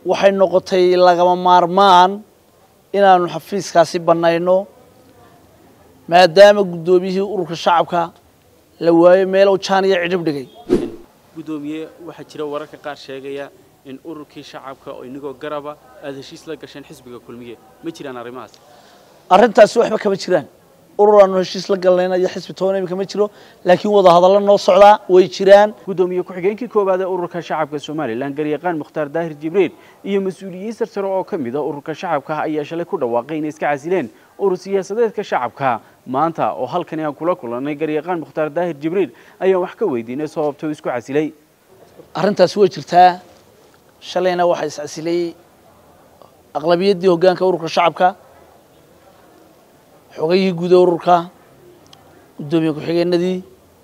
waxay noqotay lagama maarmaan inaanu xafiiskaasi bannayno maadaama guddoomiyihii ururka shacabka la waayo meelow jaan iyo cidhib dhigay guddoomiye waxaa jira wararka qaar sheegaya in ururkii shacabka oo inagoo garaba aada heshiis la gasheen xisbiga kulmiye ma jiraan arrimahaas arrintaasi waxba kama jiraan urur aanu heshiis la galnayna iyo xisbi toona imika ma jiro laakiin wadahadallo noo socdaa way jiraan guddoomiye ku-xigeenkii koowaad ee ururka shacabka somalilan garyaqaan mukhtaar daahir jibriil iyo mas-uuliyiin sarsare oo ka mid a ururka shacabka ayaa shalay ku dhawaaqay inay iska casileen urur siyaasadeedka shacabka maanta oo halkani aan kula kulannay garyaqaan mukhtaar daahir jibriil ayaan wax ka weydiinay sababta uu isku casilay arrintaasi way jirtaa shalayna waxaa iscasilay aqlabiyaddii hoggaanka ururka shacabka xogayihii guud ee ururka guddoomiye ku-xigeenadii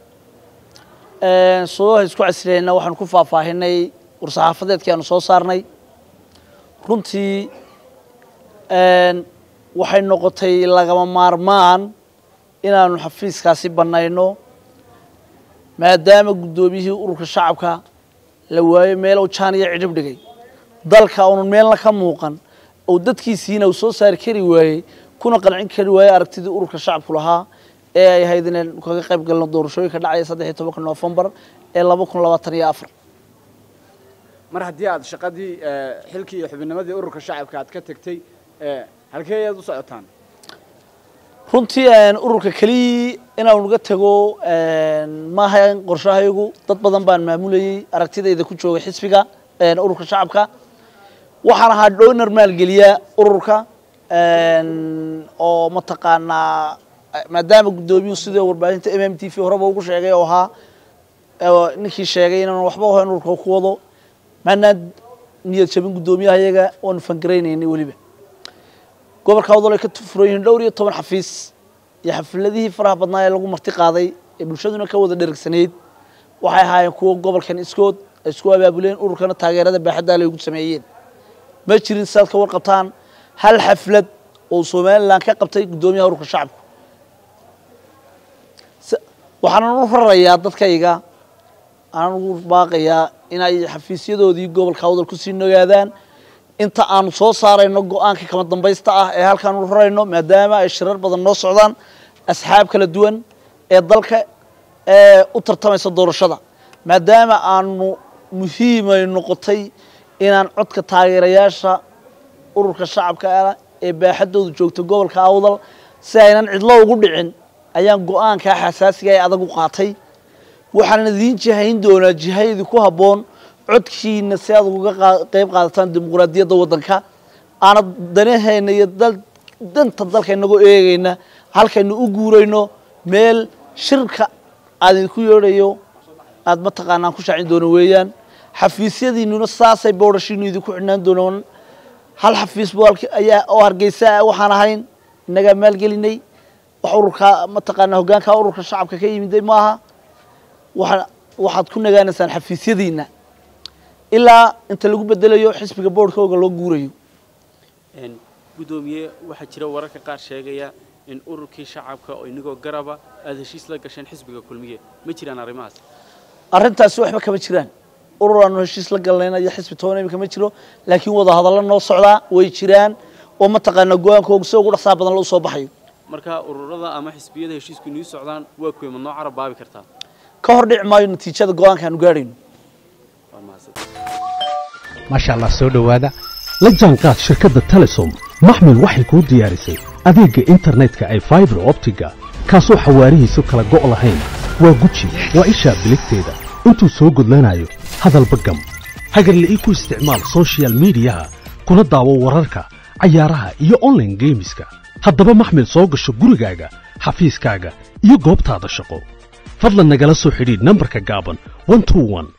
sababaha isku casilayna waxaanu ku faahfaahinay war-saxaafadeedkii aanu soo saarnay runtii waxay noqotay lagama maarmaan inaanu xafiiskaasi bannayno maadaama guddoomiyihii ururka shacabka la waayo meelow jaan iyo cidhib dhigay dalka uunan meelna ka muuqan oo dadkiisiina uu soo saari kari waayey kuna qancin kari waayey aragtidii ururka shacabku lahaa ee ay ahayd inaynu kaga qayb galno doorashooyinka dhacaya saddex iyo tobanka noofembar ee laba kun labaatan iyo afar mar haddii aad shaqadii xilkii iyo xubinnimadii ururka shacabka aad ka tegtay halkee ayaad u socotaan runtii ururka keliyii inaanu naga tego maaha qorshahaygu dad badan baan maamulayey aragtidayda ku joogay xisbiga ururka shacabka waxaan ahaa dhownar maalgeliya ururka oo mataqaanaa maadaama guddoomiyuhu sidii warbaahinta m m t v horeba ugu sheegay oo ahaa ninkii sheegay inaan waxba ahayn ururka ku wado maanaan niyad jabin guddoomiyaha iyaga waanu fangaraynaynay weliba gobolka wadal ay ka furan yihiin dhowr iyo toban xafiis iyo xafiladihii faraha badnaa ee lagu marti qaaday ee bulshaduna ka wada dhergsanayd waxay ahaayeen kuwo gobolkan iskood ay isku abaabuleen ururkana taageerada baaxaddaa lay ugu sameeyeen ma jirin sidaad ka warqabtaan hal xaflad oo somalilan ka qabtay guddoomiyaha ururka shacabku waxaanan u rarayaa dadkayga aanan ugu baaqayaa inay xafiisyadoodii gobolka wadal kusii nogaadaan inta aanu soo saarayno go-aanka kama dambaysta ah ee halkaanu rarayno maadaama ay shirar badan noo socdaan asxaab kala duwan ee dalka ee u tartamaysa doorashada maadaama aanu muhiimay noqotay inaan codka taageerayaasha ururka shacabka ah ee baaxaddoodu joogta gobolka awdal si aynan cidlo ugu dhicin ayaan go-aankaa xasaasiga ee adag u qaatay waxaan idiin jihayn doonaa jihayadii ku habboon codkiina si aad uga qeyb qaadataan dimuquraadiyadda waddanka aana danahayna iyo danta dalka inagoo eegayna halkaynu u guurayno meel shirka aad idinku yeedhayo aada mataqaanaan ku shaacin doono weeyaan xafiisyadiinuna saasay boodhashiinu idinku xidhnaan doonaan hal xafiis ayaa oo hargeysa waxaan ahayn innagaa maalgelinay wax ururka mataqaanaa hoggaanka ururka shacabka ka yimiday maaha waa waxaad ku nagaanaysaan xafiisyadiina ilaa inta lagu bedelayo xisbiga boodhkooga loo guurayo guddoomiye waxaa jira wararka qaar sheegaya in ururkii shacabka oo inagoo garaba aada heshiis la gasheen xisbiga kulmiye ma jiraan arrimahaas arrintaasi waxba kama jiraan urur aanu heshiis la galnayna iyo xisbi toona imika ma jiro laakiin wadahadallo noo socdaa way jiraan oo mataqaanaa go-aankooga si ugu dhaqsaa badan loo soo baxayo marka ururada ama xisbiyada heshiisku inuu socdaan waa kuwii ma noo carab baabi kartaa ka hor dhici maayo natiijada go-aanka aanu gaadhayno waa mahadsan maasha allah soo dhowaada la jaanqaad shirkadda telesom maxmil waxay kuu diyaarisay adeegga internetka ay faibar optiga kaasoo xawaarihiisu kala go' lahayn waa guji waa ishaa biligteeda intuu soo gudlanayo hadalba gam hagarla'ii ku isticmaal soshiyal miidiyaha kuna daawo wararka cayaaraha iyo onlaine geemiska haddaba maxmil soo gasho gurigaaga xafiiskaaga iyo goobtaada shaqo fadlan nagala soo xidhiidh nambarka gaaban